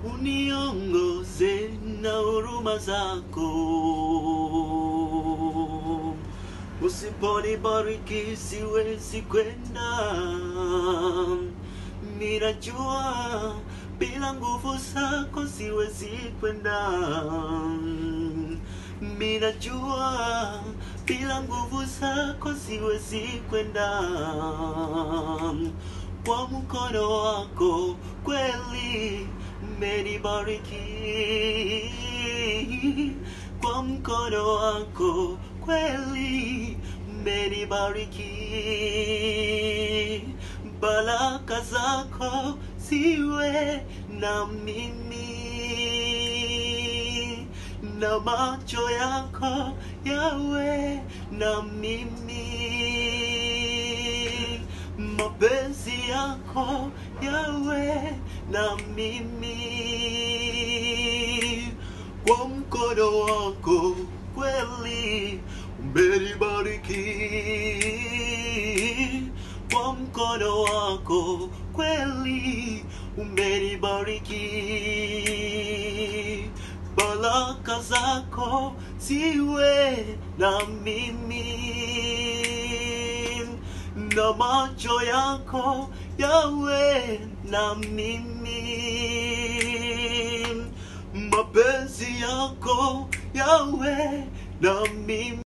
uniongoze na huruma zako. Usiponibariki siwezi kwenda, ninajua bila nguvu zako siwezi kwenda. Minajua bila nguvu zako siwezi kwenda. Kwa mkono wako kweli umenibariki, kwa mkono wako kweli umenibariki. Baraka zako ziwe na mimi na macho yako yawe na mimi, mapenzi yako yawe na mimi, kwa mkono wako kweli umenibariki, kwa mkono wako kweli umenibariki baraka zako ziwe na mimi na macho yako yawe na mimi mapenzi yako yawe na mimi